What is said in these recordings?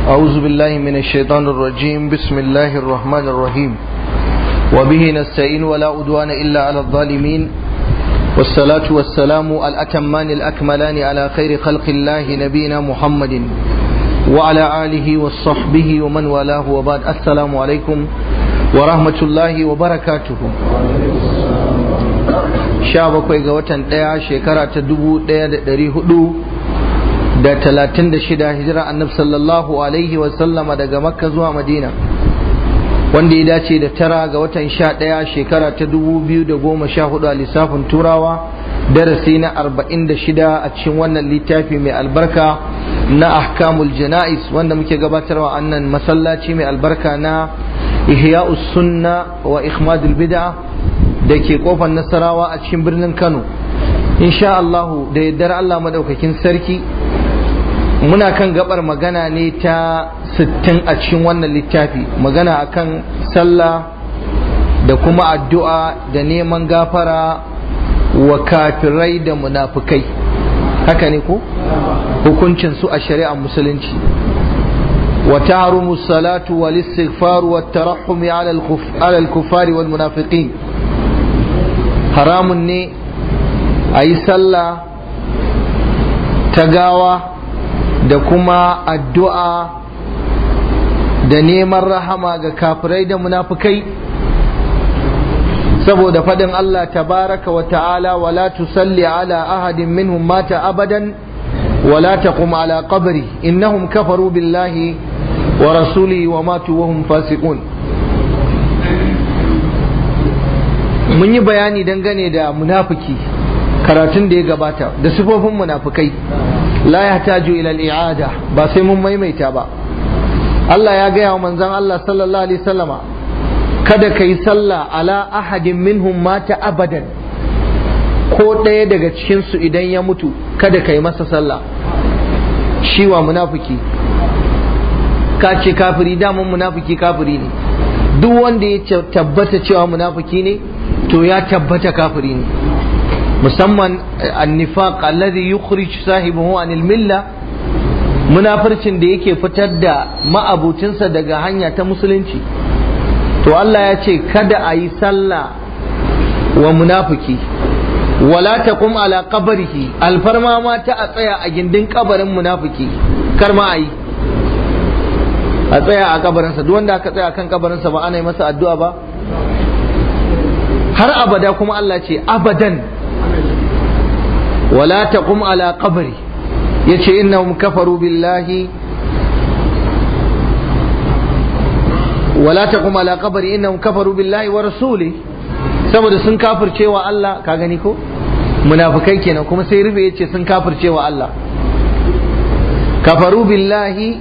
أعوذ بالله من الشيطان الرجيم بسم الله الرحمن الرحيم وبه نستعين ولا أدوان إلا على الظالمين والصلاة والسلام الأتمان الأكملان على خير خلق الله نبينا محمد وعلى آله وصحبه ومن والاه وبعد السلام عليكم ورحمة الله وبركاته sha bakwai ga watan ɗaya shekara ta dubu ɗaya da ɗari hudu da talatin da shida hijira annab sallallahu alaihi wasallama daga makka zuwa madina wanda ya dace da tara ga watan sha ɗaya shekara ta dubu biyu da goma sha hudu a lissafin turawa darasi na arba'in da shida a cikin wannan littafi mai albarka na ahkamul jana'is wanda muke gabatarwa annan masallaci mai albarka na ihya'us sunna wa ikhmadul bid'a da ke kofar nasarawa a cikin birnin kano insha Allahu da yaddar Allah madaukakin sarki muna kan gabar magana ne ta 60 a cikin wannan littafi magana akan sallah da kuma addu'a da neman gafara wa kafirai da munafukai haka ne ko hukuncin su a shari'ar musulunci wa tahrumu salatu wal istighfar wa tarahhum ala al-kuffari wal munafiqin haramun ne a yi sallah ta gawa da kuma addu'a da neman rahama ga kafirai da munafukai saboda faɗin Allah tabaraka wa ta'ala wala tusalli ala ahadin minhum mata abadan wala taqum ala qabri innahum kafaru billahi wa rasulihi wa matu wa hum fasiqun mun yi bayani dangane da munafiki karatun da ya gabata da sifofin munafikai la yahtaju ila al-i'ada ba sai mun maimaita ba Allah ya gaya wa manzon Allah sallallahu alaihi wasallama kada kai sallah ala ahadin minhum mata abadan ko ɗaya daga cikin su idan ya mutu kada kai masa sallah shi wa munafiki ka ce kafiri daman munafiki kafiri ne duk wanda ya tabbata cewa munafiki ne to ya tabbata kafiri ne musamman annifaq alladhi yukhrij sahibahu anil milla munafircin da yake fitar da ma'abucinsa daga hanya ta musulunci to Allah ya ce kada a yi sallah wa munafiki wala taqum ala qabrihi alfarma ma ta a tsaya a gindin kabarin munafiki kar ma a yi a tsaya a kabarinsa duk wanda aka tsaya kan kabarinsa ba ana yi masa addu'a ba har abada kuma Allah ce abadan wala taqum ala qabri yace innahum kafaru billahi wala taqum ala qabri innahum kafaru billahi wa rasuli saboda sun kafircewa Allah ka gani ko munafikai kenan kuma sai rufe yace sun kafircewa Allah kafaru billahi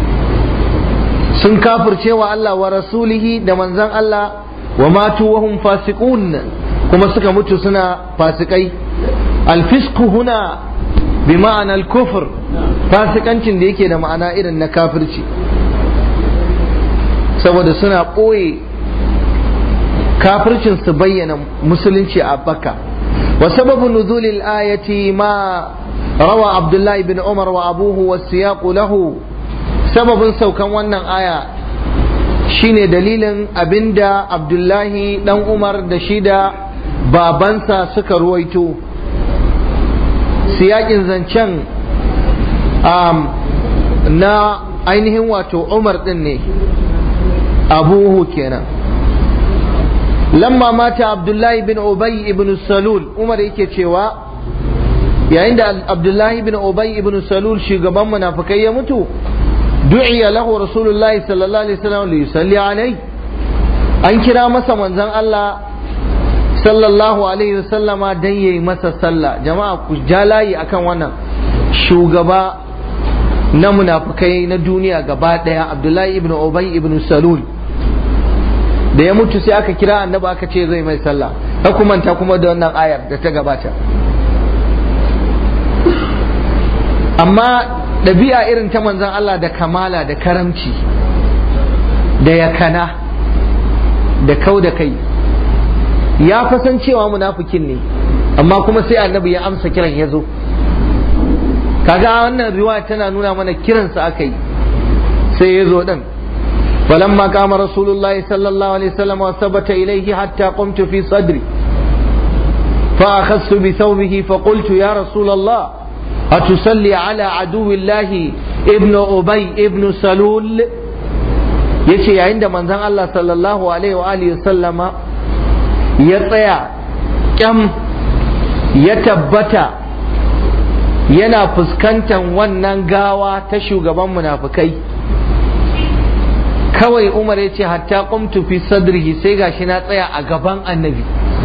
sun kafircewa Allah wa rasulihi da manzon Allah wa matu wa hum fasiqun kuma suka mutu suna fasikai alfisku huna bi ma'ana al-kufr fasikancin da yake da ma'ana irin na kafirci saboda suna ɓoye kafircin su bayyana musulunci a baka wa sababu nuzulil ayati ma rawa abdullahi bin umar wa abuhu wa siyaqu lahu sababin saukan wannan aya shine dalilin abinda abdullahi dan umar da shi da babansa suka ruwaito siyakin zancen na ainihin wato umar din ne abuhu kenan lamma mata abdullahi bin ubay ibn salul umar yake cewa yayin da abdullahi bin ubay ibn salul shugaban munafikai ya mutu du'iya lahu rasulullahi sallallahu alaihi wasallam li yusalli alai an kira masa manzon Allah sallallahu alaihi wasallama dan yayi masa sallah jama'a ku jalayi akan wannan shugaba na munafikai na duniya gaba daya Abdullahi ibn Ubay ibn Salul da ya mutu sai aka kira annabi aka ce zai mai sallah ka kumanta kuma da wannan ayar da ta gabata amma ɗabi'a irin ta manzan Allah da kamala da karamci da yakana da kau da kai ya fasan cewa munafikin ne amma kuma sai annabi ya amsa kiran ya zo kaga wannan riwaya tana nuna mana kiransa aka yi sai ya zo din فلما قام رسول الله صلى الله عليه وسلم وثبت إليه حتى قمت في صدري فأخذت بثوبه فقلت يا رسول الله أتصلي على عدو الله ابن أبي ابن سلول yace yayin da manzon Allah sallallahu alaihi wa alihi sallama ya tsaya kyam ya tabbata yana fuskantar wannan gawa ta shugaban munafukai kawai Umar ya ce hatta qumtu fi sadrihi sai gashi na tsaya a gaban annabi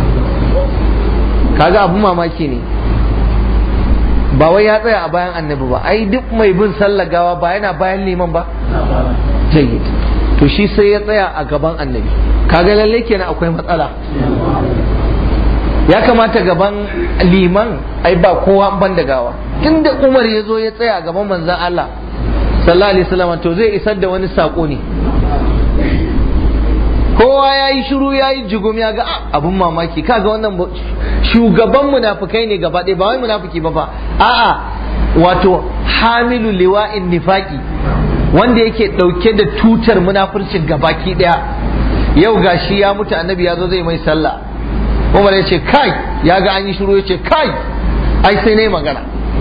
kaga abun mamaki ne ba wai ya tsaya a bayan annabi ba ai duk mai bin sallar gawa ba yana bayan liman ba jayyid to shi sai ya tsaya a gaban annabi kaga lalle kenan akwai matsala ya kamata gaban liman ai ba kowa ban da gawa tunda Umar ya zo ya tsaya a gaban manzon Allah sallallahu alaihi wasallam to zai isar da wani sako ne kowa ya yi shiru ya yi jigum ya ga abun mamaki kaga wannan shugaban munafukai ne gaba ɗaya ba wai munafuki ba ba a'a wato hamilu liwa'in nifaki wanda yake ɗauke da tutar munafurcin gabaki ɗaya yau gashi ya mutu annabi ya zo zai mai sallah umar ya ce kai ya ga an yi shiru ya ce kai ai sai ne magana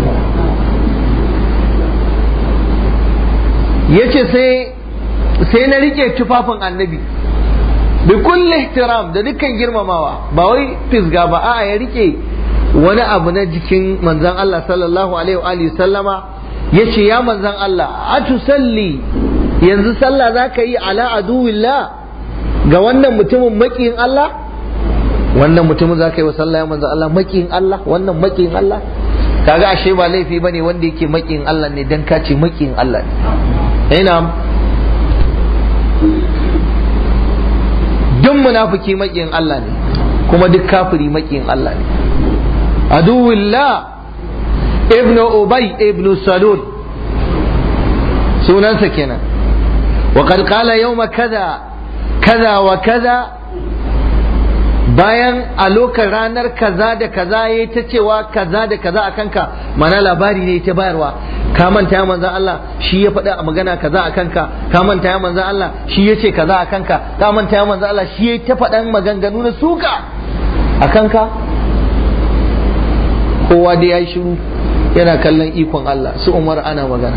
ya ce sai na rike tufafin annabi bi kulli ihtiram da dukkan girmamawa ba wai fisga ba a'a ya rike wani abu na jikin manzon Allah sallallahu alaihi wa alihi sallama yace ya manzon Allah atusalli yanzu sallah zaka yi ala aduwillah ga wannan mutumin makiyin Allah wannan mutumin zaka yi wa sallah ya manzon Allah makiyin Allah wannan makiyin Allah kaga ashe ba laifi bane wanda yake makiyin Allah ne dan ka ce makiyin Allah ne ina duk munafiki makiyin Allah ne kuma duk kafiri makiyin Allah ne aduwillah ibn ubay ibn salul sunansa kenan wa qad qala yawma kaza kaza wa kaza bayan a lokacin ranar kaza da kaza ya ta cewa kaza da kaza a kanka mana labari ne ta bayarwa ka manta ya manzan Allah shi ya faɗa a magana kaza a kanka ka manta ya manzan Allah shi ya ce kaza a kanka ka manta ya manzan Allah shi ya ta faɗan maganganu na suka a kanka kowa dai ya yi shiru yana kallon ikon Allah su umar ana magana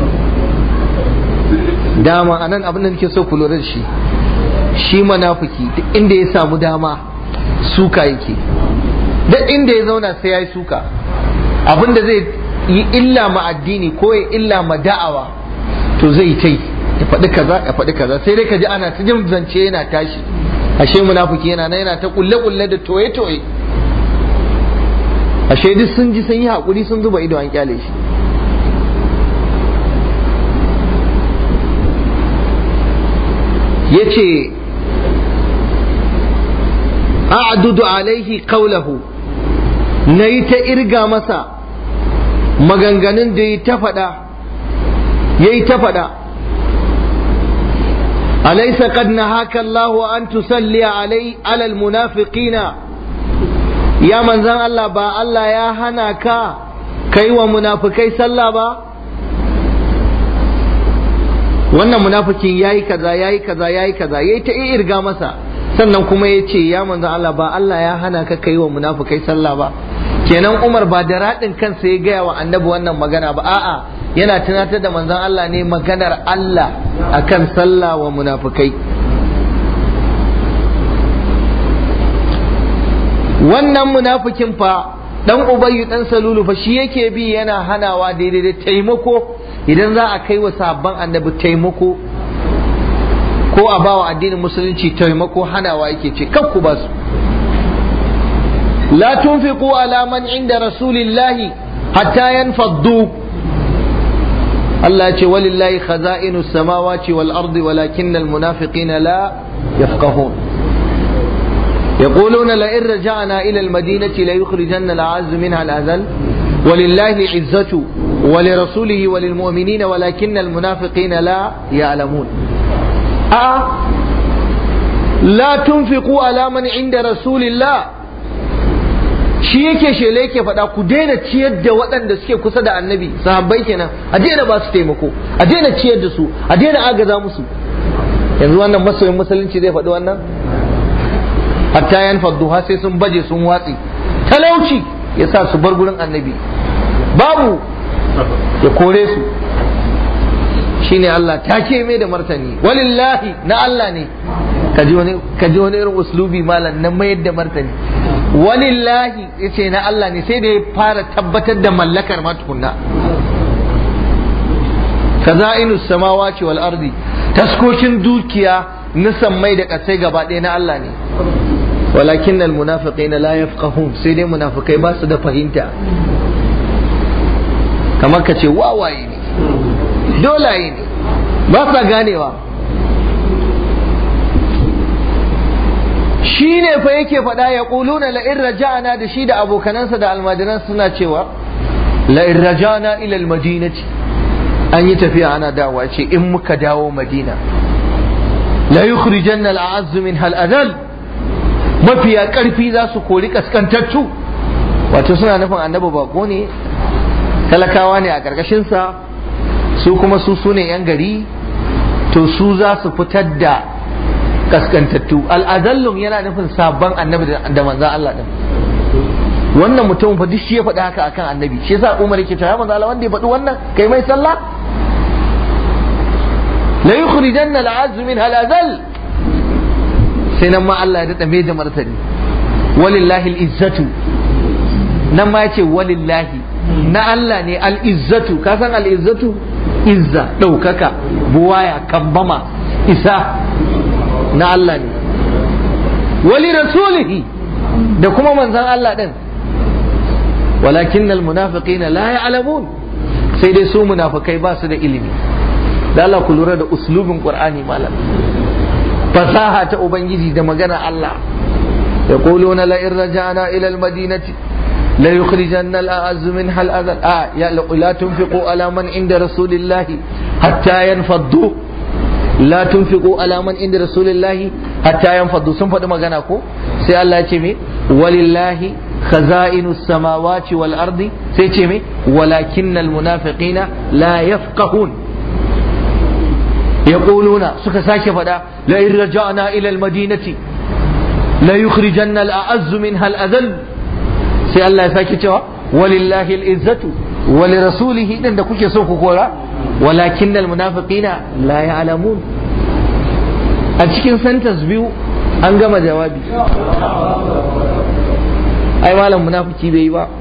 dama anan abin da nake so ku lura da shi shi manafiki duk inda ya samu dama suka yake duk inda ya zauna sai ya yi suka abin da zai yi illa ma addini ko ya illa ma da'awa to zai ta yi ya faɗi kaza ya faɗi kaza sai dai ka ji ana ta jin zance yana tashi ashe munafiki yana nan yana ta kulle kulle da toye toye ashe duk sun ji sun yi hakuri sun zuba ido an kyale shi yace a'dudu alaihi qawlahu nayi ta irga masa maganganun da yi ta faɗa yayi ta faɗa أليس قد نهاك الله أن تصلي علي على المنافقين يا من زن الله با الله يا هناك كي ومنافقي صلى با wannan munafikin yayi kaza yayi kaza yayi kaza yayi ta irga masa sannan kuma ya ce ya manzo Allah ba Allah ya hana ka kai wa munafikai sallah ba kenan Umar ba da radin kansa ya gaya wa annabi wannan magana ba a'a yana tunatar da manzon Allah ne maganar Allah akan sallah wa munafikai wannan munafikin fa dan ubayyu dan salulu fa shi yake bi yana hanawa daidai da taimako idan za a kai wa sabban annabi taimako ko a bawa addinin musulunci taimako hanawa yake ce kan ku ba su la tunfiqu ala man inda rasulillahi hatta yanfaddu Allah ya ce walillahi khaza'inu samawati wal ardi walakinnal munafiqina la yafqahun يقولون لئن رجعنا إلى المدينة ليخرجن الأعز منها الأذل ولله العزة ولرسوله وللمؤمنين ولكن المنافقين لا يعلمون أه لا تنفقوا على من عند رسول الله shi yake shele yake faɗa ku daina ciyar da waɗanda suke kusa da annabi sahabbai kenan a daina ba su taimako a daina ciyar da su a daina agaza musu yanzu wannan masoyin musulunci zai faɗi wannan hatta yan fadduha sai sun baje sun watsi talauci ya sa su bar gurin annabi babu ya kore su shine Allah take mai da martani walillahi na Allah ne kaji wani kaji wani irin uslubi malam na mayar da martani walillahi yace na Allah ne sai da ya fara tabbatar da mallakar ma tukunna kaza'inu samawati wal ardi taskokin dukiya na sammai da kasai gaba ɗaya na Allah ne walakin al munafiqina la yafqahun sai dai munafikai ba su da fahimta kamar ka ce wawaye ne dolaye ne ba sa ganewa shi ne fa yake faɗa ya ƙuluna la'in raja'ana da shi da abokanansa da almajiran suna cewa la'in raja'ana ilal madinati an yi tafiya ana dawa ce in muka dawo madina la yukhrijanna al'azzu min hal adal mafiya ƙarfi za su kori kaskantattu wato suna nufin annabi bako ne talakawa ne a ƙarƙashinsa su kuma su su ne 'yan gari to su za su fitar da kaskantattu al'adallum yana nufin sabon annabi da manzan Allah din wannan mutum fa duk shi ya faɗi haka akan annabi shi yasa Umar yake cewa manzo Allah wanda ya faɗi wannan kai mai sallah la yukhrijanna al'azz min halazal sai nan ma Allah ya dada mai da martani walillahi al'izzatu nan ma yace walillahi na Allah ne al'izzatu ka san al'izzatu izza ɗaukaka buwaya kambama isa na Allah ne wali rasulihi da kuma manzan Allah ɗin walakin almunafiqina la ya'lamun sai dai su munafikai ba su da ilimi da Allah ku lura da uslubin Qur'ani malam fasaha ta ubangiji da magana Allah yaquluna la in raja'na ila al-madinati لا يخرجن الأعز منها الأذل آه يا لا تنفقوا على من عند رسول الله حتى ينفضوا لا تنفقوا على من عند رسول الله حتى ينفضوا sun faɗi magana ko sai Allah ya ce me walillahi khaza'inu samawati wal ardi sai ce me walakinnal munafiqina la yafqahun yaquluna suka sake faɗa la in raja'na ila al madinati la yukhrijanna al a'azzu minha al adhall sai Allah ya sake cewa walillahi al'izzatu wali rasulihi din da kuke so ku kora walakin munafiqina la ya'lamun a cikin sentence biyu an gama jawabi ai malam munafiki bai yi ba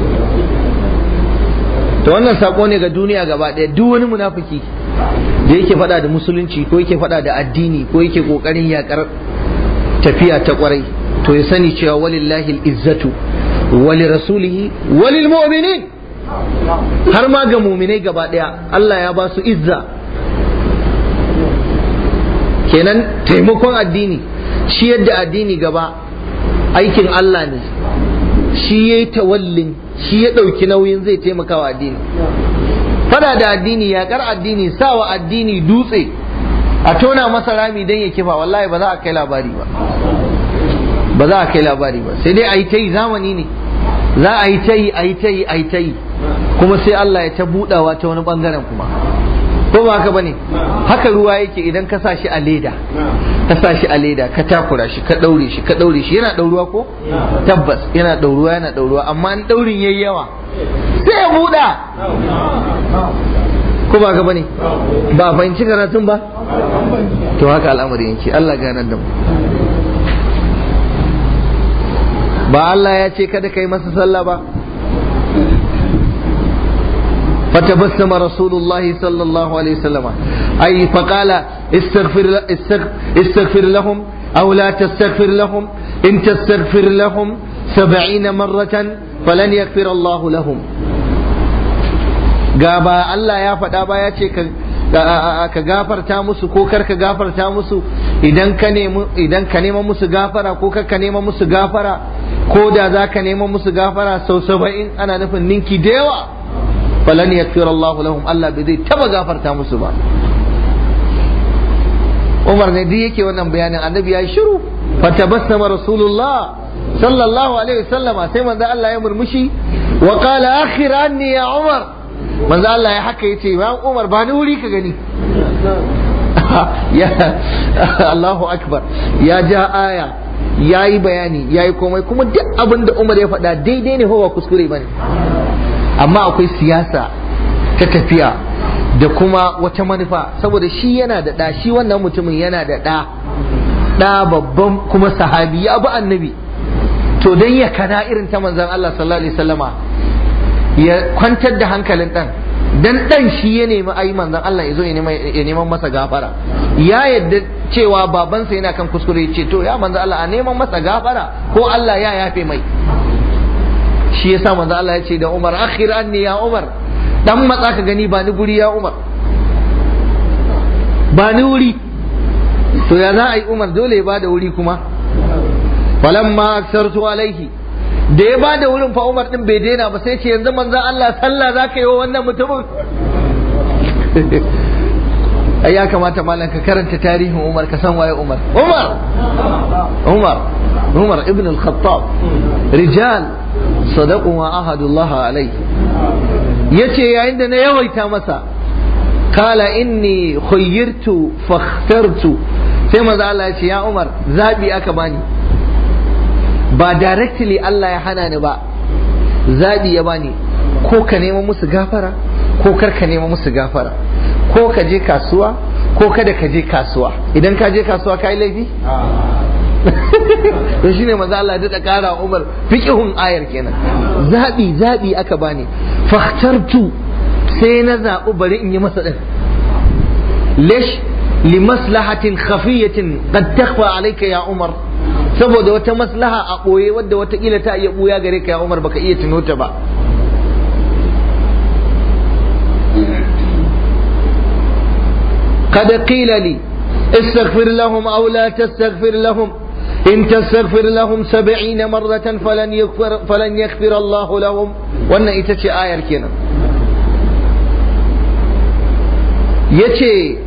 to wannan sako ne ga duniya gaba ɗaya duk wani munafiki da yake faɗa da musulunci ko yake faɗa da addini ko yake ƙoƙarin yaƙar tafiya ta ƙwarai to ya sani cewa walillahi al'izzatu ولرسوله وللمؤمنين har ma ga muminai gaba daya Allah ya ba su izza kenan taimakon addini shi yadda addini gaba aikin Allah ne shi ya yi tawallin shi ya ɗauki nauyin zai taimaka wa addini fada da addini yaƙar addini sawa addini dutse a tona masa rami don ya kifa wallahi ba za a kai labari ba ba za a kai labari ba sai dai a yi ta yi zamani ne za a yi ta yi a yi ta yi a yi ta yi kuma sai Allah ya ta budawa ta wani bangaren kuma ko ba haka bane haka ruwa yake idan ka sa shi a leda ka sa shi a leda ka takura shi ka daure shi ka daure shi yana dauruwa ko tabbas yana dauruwa yana dauruwa amma in daurin yayi yawa sai ya buda ko ba haka bane ba fahimci karatun ba to haka al'amari yake Allah ganar da mu ba Allah ya ce kada kai masa sallah ba فتبسم رسول الله صلى الله عليه وسلم أي فقال استغفر, استغفر لهم أو لا تستغفر لهم إن تستغفر لهم سبعين مرة فلن يغفر الله لهم gaba Allah ya faɗa ba ya ce ka gafarta musu ko kar ka gafarta musu idan ka nemi idan ka nema musu gafara ko kar ka nema musu gafara ko da za ka nema musu gafara sau saba'in ana nufin ninki da yawa falan yakfir Allah lahum Allah bai zai taba gafarta musu ba Umar ne duk yake wannan bayanin annabi ya shiru fatabassama rasulullah sallallahu alaihi wasallama sai manzo Allah ya murmushi wa qala akhir anni ya Umar manzo Allah ya haka yace ya Umar ba ni wuri ka gani ya Allahu akbar ya ja aya ya yi bayani ya yi komai kuma duk abin da Umar ya faɗa daidai ne ba kuskure bane amma akwai siyasa ta tafiya da kuma wata manufa saboda shi yana da ɗa shi wannan mutumin yana da ɗa ɗa babban kuma sahabi ya bi annabi to dan ya kana irin ta manzon Allah sallallahu alaihi wasallama ya kwantar da hankalin ɗan dan ɗan shi ya nemi ayi manzon Allah ya zo ya neman masa gafara ya yadda cewa babansa yana kan kuskure ce to ya manzon Allah a neman masa gafara ko Allah ya yafe mai shi yasa manzon Allah ya ce da Umar akhir anni ya Umar dan matsa ka gani ba ni guri ya Umar ba ni wuri to ya za a yi Umar dole ya bada wuri kuma falamma aksartu alaihi da ya bada wurin fa Umar din bai daina ba sai ce yanzu manzon Allah sallah za ka yi wa wannan mutumin ai ya kamata malam ka karanta tarihin Umar ka san waye Umar Umar Umar Umar ibn al-Khattab rijal sadaqu wa ahadullah alai yace yayin da na yawaita masa kala inni khayyirtu fakhtartu sai manzo Allah ya ce ya Umar zabi aka bani ba directly Allah ya hana ni ba zabi ya bani ko ka nema musu gafara ko kar ka nema musu gafara ko ka je kasuwa ko kada ka je kasuwa idan ka je kasuwa ka yi laifi to shine maza Allah da kara Umar fiqhun ayar kenan zabi zabi aka bani fakhtartu sai na zaɓi bari in yi masa din lish li maslahatin khafiyatin qad takhfa alayka ya Umar saboda wata maslaha a ɓoye wadda watakila ta iya ɓuya gare ka ya Umar baka iya tuno ta ba قد قيل لي استغفر لهم أو لا تستغفر لهم إن تستغفر لهم سبعين مرة فلن يغفر, فلن يغفر الله لهم وأن إتشي آية كنا يتي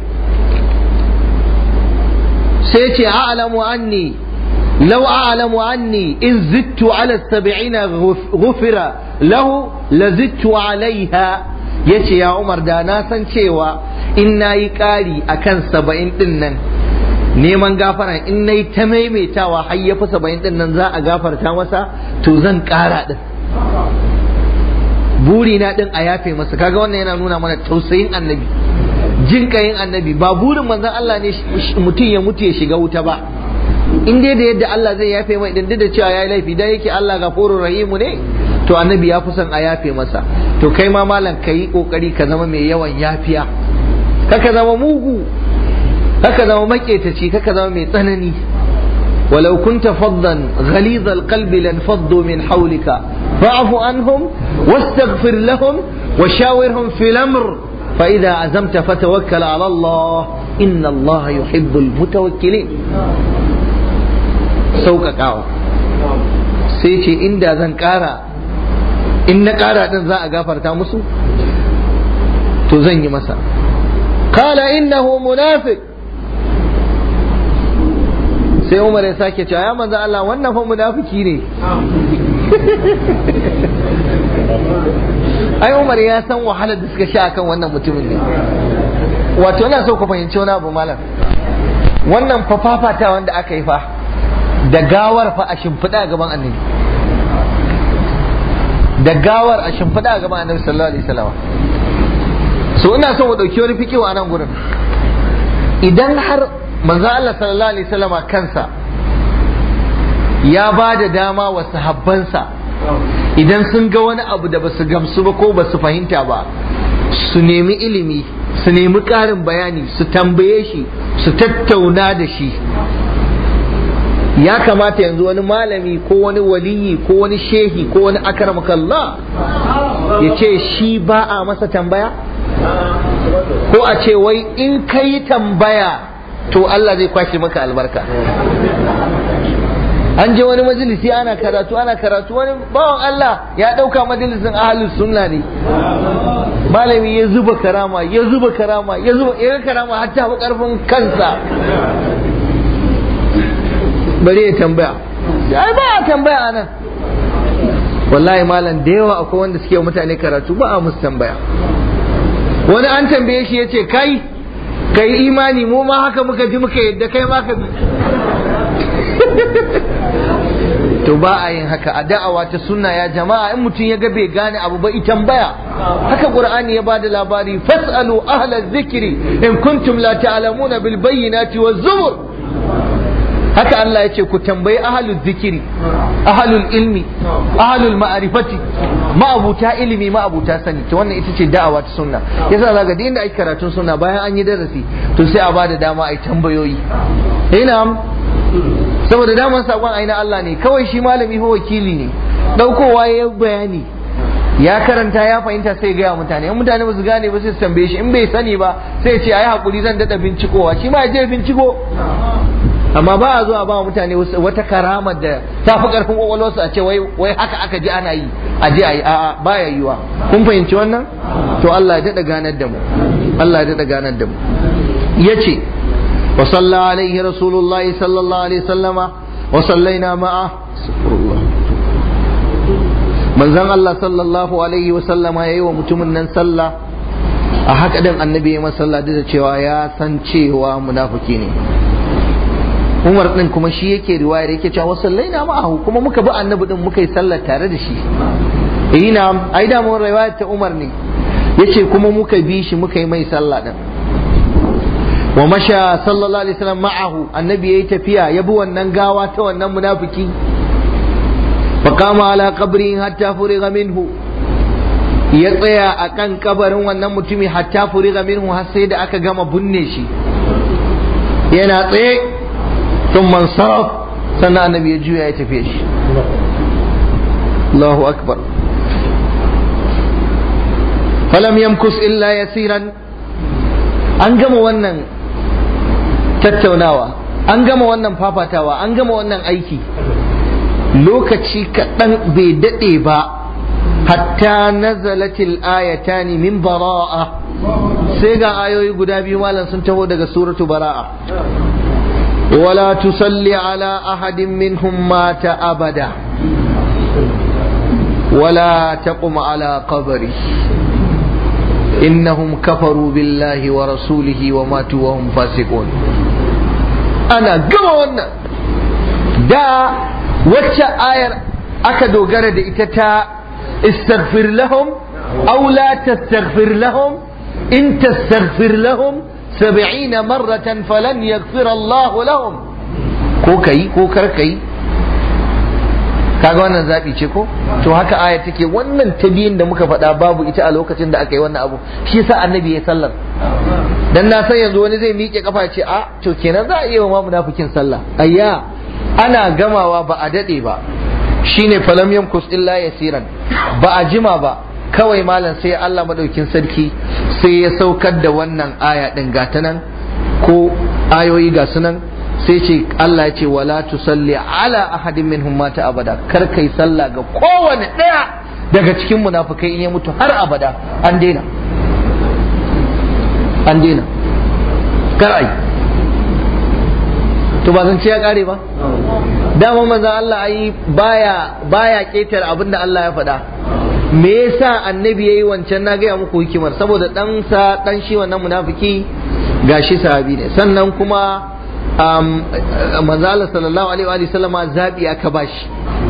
سيتي أعلم عني لو أعلم عني إن زدت على السبعين غفر له لزدت عليها yace ya Umar da na san cewa in na yi ƙari a kan saba'in ɗin nan neman gafara in na yi ta maimaitawa har ya fi saba'in ɗin nan za a gafarta masa to zan ƙara ɗin buri na ɗin a yafe masa kaga wannan yana nuna mana tausayin annabi jin ƙayin annabi ba burin manzon Allah ne mutum ya mutu ya shiga wuta ba in dai da yadda Allah zai yafe mai din da cewa yayi laifi dan yake Allah gafurur rahimu ne to annabi ya fi son a yafe masa to kai ma malam ka yi kokari ka zama mai yawan yafiya kaka zama mugu kaka zama maƙetaci kaka zama mai tsanani ولو كنت فظا غليظ القلب لانفضوا من حولك فاعف عنهم واستغفر لهم وشاورهم في الامر فاذا عزمت فتوكل على الله ان الله يحب المتوكلين sauƙaƙawa sai ce inda zan ƙara in na ƙara ɗin za a gafarta musu to zan yi masa kala innahu munafiq sai umar ya sake cewa ya manzo Allah wannan fa munafiki ne ai umar ya san wahalar da suka sha akan wannan mutumin ne wato ina so ku fahimci wani abu malam wannan fa fafata wanda aka yi fa da gawar fa a shimfiɗa a gaban annabi da gawar a shimfiɗa a gaban annabi sallallahu alaihi wasallam so ina so mu ɗauki wani fikiwa a nan gurin idan har manzo Allah sallallahu alaihi wasallam kansa ya ba da dama wa sahabbansa idan sun ga wani abu da basu gamsu ba ko basu fahimta ba su nemi ilimi su nemi ƙarin bayani su tambaye shi su tattauna da shi ya kamata yanzu wani malami ko wani waliyi ko wani shehi ko wani akramakallah ya ce shi ba a masa tambaya ko a ce wai in ka yi tambaya to Allah zai kwashe maka albarka an je wani majalisi ana karatu ana karatu wani bawan Allah ya ɗauka majalisin ahalus sunna ne malami ya zuba karama ya zuba karama ya zuba ya karama har ta fi karfin kansa bari ya tambaya ai ba a tambaya anan wallahi malam da yawa akwai wanda suke mutane karatu ba a musu tambaya wani an tambaye shi ya ce kai kai imani mu ma haka muka ji muka yadda kai ma ka bi to ba a yin haka a da'awa ta sunna ya jama'a in mutum ya ga bai gane abu ba itan baya haka qur'ani ya bada labari fasalu ahla dhikri in kuntum la ta'lamuna bil bayyinati waz zubur haka Allah ya ce ku tambayi ahlul zikiri ahlul ilmi ahlul ma'rifati ma'abuta ilimi ma'abuta sani to wannan ita ce da'awa ta sunna yasa zaka da inda ake karatun sunna bayan an yi darasi to sai a bada dama ai tambayoyi ina saboda daman sakon aina Allah ne kawai shi malami ko wakili ne daukowa ya bayani ya karanta ya fahimta sai gaya mutane in mutane ba su gane ba sai su tambaye shi in bai sani ba sai ce ayi hakuri zan dada bincikowa shi ma ya je binciko amma ba a zuwa ba mutane wata karamar da ta fi karfin kwakwalwarsu a ce wai haka aka ji ana yi a je a yi a'a baya yiwa kun fahimci wannan to Allah ya daɗa ganar da mu Allah ya daɗa ganar da mu yace wa salla alaihi rasulullahi sallallahu alaihi wasallama wa sallaina ma'a manzon Allah sallallahu alaihi wasallama yayi wa mutumin nan sallah a haka din annabi ya masa sallah da cewa ya san cewa munafiki ne Umar din kuma shi yake riwayar yake cewa sallaina ma'ahu kuma muka bi annabi din muka yi sallar tare da shi eh na ai da mun riwayar ta Umar ne yace kuma muka bi shi muka yi mai sallah din wa masha sallallahu alaihi wasallam ma'ahu annabi yayi tafiya ya bi wannan gawa ta wannan munafiki fa qama ala qabri hatta furiga minhu ya tsaya akan kabarin wannan mutumi hatta furiga minhu har sai da aka gama binne shi yana tsaye ثم انصرف سنة النبي يجوي يتفيش الله أكبر فلم يمكث إلا يسيرا أنجم ونن tattaunawa an gama wannan fafatawa an gama wannan aiki lokaci kaɗan bai daɗe ba hatta nazalatil ayatani min bara'a sai ga ayoyi guda biyu malam sun taho daga suratu bara'a ولا تصلي على أحد منهم مات أبدا ولا تقم على قبره إنهم كفروا بالله ورسوله وماتوا وهم فاسقون أنا قمنا دا وچا آية أكدو غرد إتتا استغفر لهم أو لا تستغفر لهم إن تستغفر لهم سبعين مرة فلن يغفر الله لهم ko kai ko kar kai kaga wannan zabi ce ko to haka aya take wannan ta biyun da muka faɗa babu ita a lokacin da aka yi wannan abu shi yasa annabi ya sallar dan na san yanzu wani zai miƙe kafa ce a to kenan za a iya wa munafikin sallah ayya ana gamawa ba a dade ba shine falam yamkus illa yasiran ba a jima ba kawai malam sai Allah madaukin sarki sai ya saukar da wannan aya din gata nan ko ayoyi ga sunan sai ce Allah ya ce wala tusalli ala ahadin minhum mata abada kar kai sallah ga kowane daya daga cikin munafikai in ya mutu har abada an daina an daina kar ai to ba zan ce ya kare ba dama manzo Allah ai baya baya ketar abin da Allah ya faɗa me yasa annabi yayi wancan na gaya muku hikimar saboda dan sa dan shi wannan munafiki gashi sahabi ne sannan kuma um, manzo Allah sallallahu alaihi wa sallama zabi aka bashi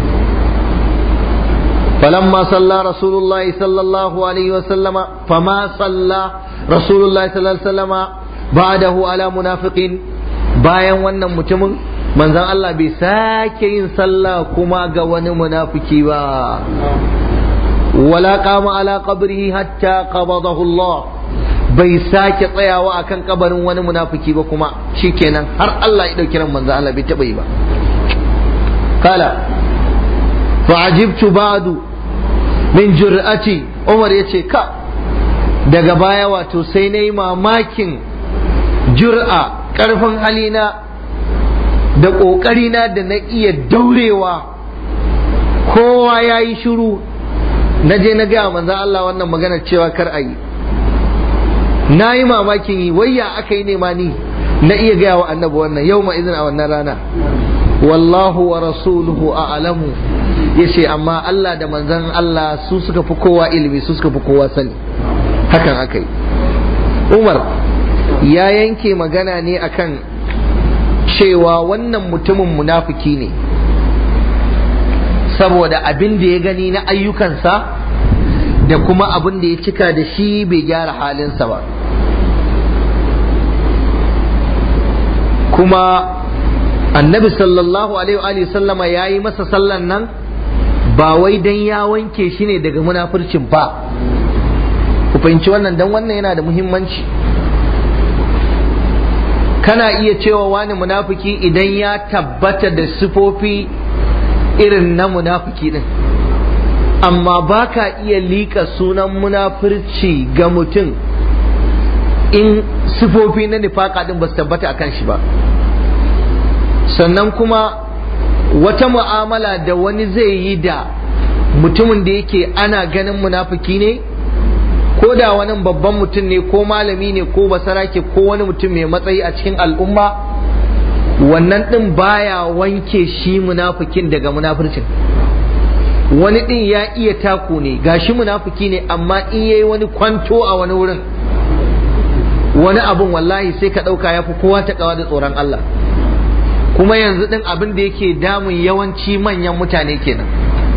فلما صلى رسول الله صلى الله عليه وسلم فما صلى رسول الله صلى الله عليه وسلم بعده على منافق bayan wannan mutumin manzon Allah bai sake yin sallah kuma ga wani munafiki ba wala qama ala qabrihi hatta qabadahu Allah bai sake tsayawa akan kabarin wani munafiki ba kuma shikenan har Allah ya dauki ran manzon Allah bai taba yi ba kala fa'ajibtu ba'du min jur'ati Umar yace ka daga baya wato sai nayi mamakin jur'a karfin halina da ƙoƙarina da na iya daurewa kowa ya yi shiru na je na gaya manzan Allah wannan magana cewa kar a yi na yi mamakin yi wayya aka yi nema ni na iya gaya wa annabi wannan yau ma izin a wannan rana wallahu wa rasuluhu a'lamu yace amma Allah da manzon Allah su suka fi kowa ilimi su suka fi kowa sani hakan akai Umar ya yanke magana ne akan cewa wannan mutumin munafiki ne saboda abin da ya gani na ayyukansa da kuma abin da ya cika da shi bai gyara halinsa ba kuma annabi sallallahu alaihi wa sallama ya yi masa sallan nan ba wai dan ya wanke shi ne daga munafurcin ba ku fahimci wannan dan wannan yana da muhimmanci kana iya cewa wani munafiki idan ya tabbata da sifofi irin na munafiki din amma ba ka iya liƙa sunan munafurci ga mutum in sifofi na nifaka din ba su tabbata akan shi ba sannan kuma wata mu'amala da wani zai yi da mutumin da yake ana ganin munafiki ne ko da wani babban mutum ne ko malami ne ko basarake ko wani mutum mai matsayi a cikin al'umma wannan ɗin baya wanke shi munafikin daga munafircin wani ɗin ya iya taku ne gashi munafiki ne amma in yayi wani kwanto a wani wurin wani abun wallahi sai ka ɗauka ya fi kowa ta da tsoron Allah kuma yanzu ɗin abin da yake damun yawanci manyan mutane kenan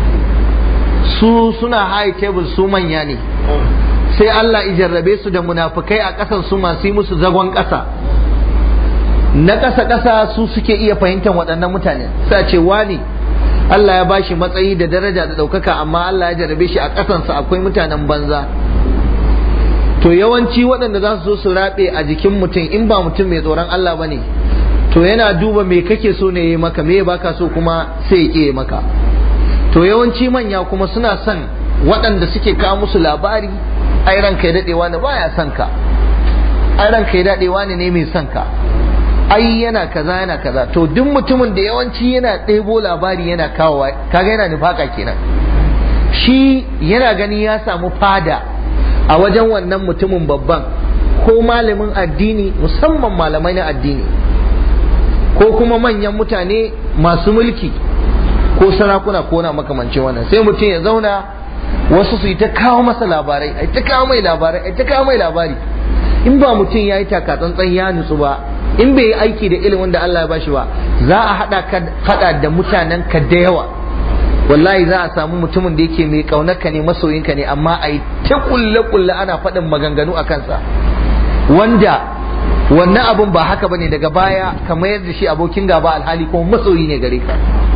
su suna high table su manya ne sai Allah ijarrabe su da munafukai a ƙasan su masu yi musu zagon ƙasa na ƙasa ƙasa su suke iya fahimtar waɗannan mutane sa ce wani Allah ya bashi matsayi da daraja da ɗaukaka amma Allah ya jarrabe shi a ƙasansa akwai mutanen banza to yawanci waɗanda za su zo su raɓe a jikin mutum in ba mutum mai tsoron Allah ba ne to yana duba me kake so ne ya maka me baka so kuma sai ya ƙi maka to yawanci manya kuma suna son waɗanda suke kawo musu labari ai ranka ya daɗewa ne baya son ka ai ranka ya daɗewa ne ne mai son ka ai yana kaza yana kaza to duk mutumin da yawanci yana ɗebo labari yana kawowa kaga yana nufaka kenan shi yana gani ya samu fada a wajen wannan mutumin babban ko malamin addini musamman malamai na addini ko kuma manyan mutane masu mulki ko sarakuna ko na makamancin wannan sai mutum ya zauna wasu su yi ta kawo masa labarai ai ta kawo mai labarai ai ta kawo mai labari in ba mutum ya yi takatsantsan ya nutsu ba in bai yi aiki da ilimin da Allah ya bashi ba za a hada ka hada da mutanen ka da yawa wallahi za a samu mutumin da yake mai kaunarka ne masoyinka ne amma a yi ta kulle kulle ana faɗin maganganu a kansa wanda wannan abun ba haka bane daga baya ka mayar da shi abokin gaba alhali kuma masoyi ne gare ka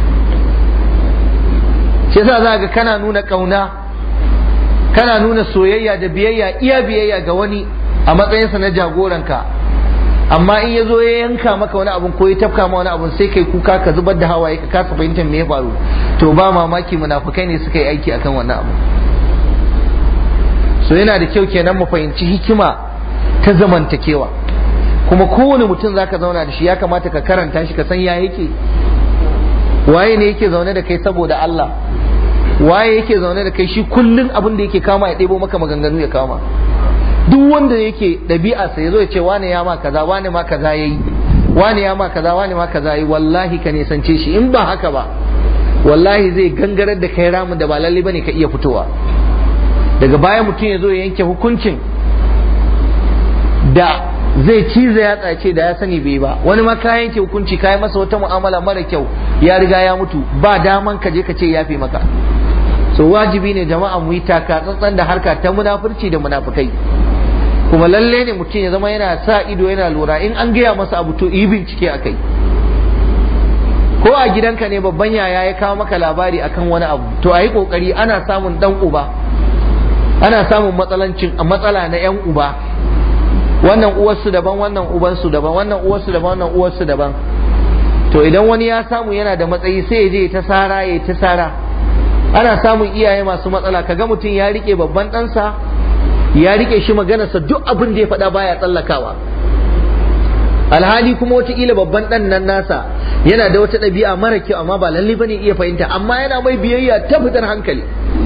shi yasa za ga kana nuna kauna kana nuna soyayya da biyayya iya biyayya ga wani a matsayinsa na jagoranka amma in ya zo ya yanka maka wani abun ko ya tafka ma wani abun sai kai kuka ka zubar da hawaye ka kasa fahimtar me ya faru to ba mamaki munafukai ne suka yi aiki akan wannan abu so yana da kyau kenan mu fahimci hikima ta zamantakewa kuma kowane mutum zaka zauna da shi ya kamata ka karanta shi ka san ya yake waye ne yake zaune da kai saboda Allah waye yake zaune da kai shi kullun abin da yake kama ya ɗebo maka maganganu ya kama duk wanda yake ɗabi'arsa ya zo ya ce wane ya ma kaza wane ma kaza yayi wane ya ma kaza wane ma kaza yayi wallahi ka nisance shi in ba haka ba wallahi zai gangarar da kai ramin da ba lalle bane ka iya fitowa daga baya mutum ya zo ya yanke hukuncin da zai ciza ya tsace da ya sani bai ba wani ma ka yanke hukunci ka yi masa wata mu'amala mara kyau ya riga ya mutu ba daman ka je ka ce ya fi maka so wajibi ne jama'a mu yi taka tsantsan da harka ta munafurci da munafukai kuma lalle ne mutum ya zama yana sa ido yana lura in an gaya masa abu to yi bincike a kai ko a gidanka ne babban yaya ya kawo maka labari akan wani abu to a yi kokari ana samun dan uba ana samun matsalancin matsala na yan uba wannan uwarsu daban wannan ubansu daban wannan uwarsu daban wannan uwarsu daban to idan wani ya samu yana da matsayi sai ya je ta sara ya ta sara ana samun iyaye masu matsala kaga mutum ya rike babban ɗansa ya rike shi maganarsa duk abin da ya faɗa baya tsallakawa alhali kuma wataƙila babban ɗan nan nasa yana da wata ɗabi'a mara kyau amma ba lalle bane iya fahimta amma yana mai biyayya ta fitar hankali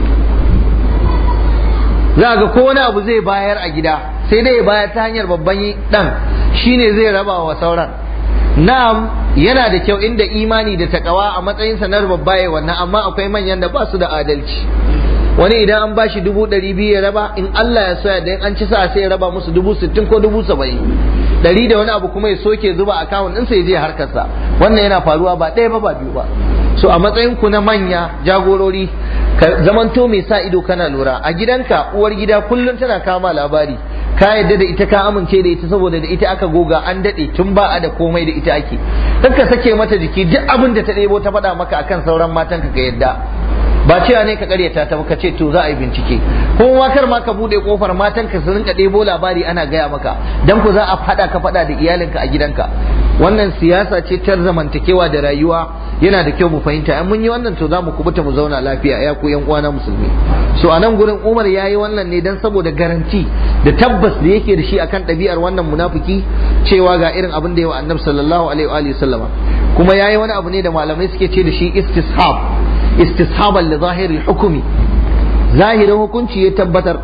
za ga ko wani abu zai bayar a gida sai dai ya bayar ta hanyar babban ɗan shine zai raba wa sauran na'am yana da kyau inda imani da takawa a matsayin sanar babba ya wannan amma akwai manyan da ba su da adalci wani idan an bashi dubu ɗari biyu ya raba in Allah ya soya da an ci sa sai ya raba musu dubu sittin ko dubu saba'in ɗari da wani abu kuma ya soke zuba akawun ɗinsa ya je harkarsa wannan yana faruwa ba ɗaya ba ba biyu ba so a matsayin ku na manya jagorori ka zamanto mai sa ido kana lura a gidanka uwar gida kullum tana kama labari ka yadda da ita ka amince da ita saboda da ita aka goga an daɗe tun ba a da komai da ita ake ka sake mata jiki duk abin da ta ɗebo ta faɗa maka akan sauran matan ka yadda ba cewa ne ka karyata ta ka ce to za a yi bincike kuma kar ma ka bude kofar matan ka su rinka ɗebo labari ana gaya maka dan ku za a faɗa ka faɗa da iyalinka a gidanka wannan siyasa ce ta zamantakewa da rayuwa yana da kyau mu fahimta in mun yi wannan to za mu kubuta mu zauna lafiya ya ku yan uwana musulmi so a nan gurin Umar ya yi wannan ne dan saboda garanti da tabbas da yake da shi akan ɗabi'ar wannan munafiki cewa ga irin abin da yawa annabi sallallahu alaihi wa sallama kuma ya yi wani abu ne da malamai suke ce da shi istishab istishaban li zahiri hukumi zahirin hukunci ya tabbatar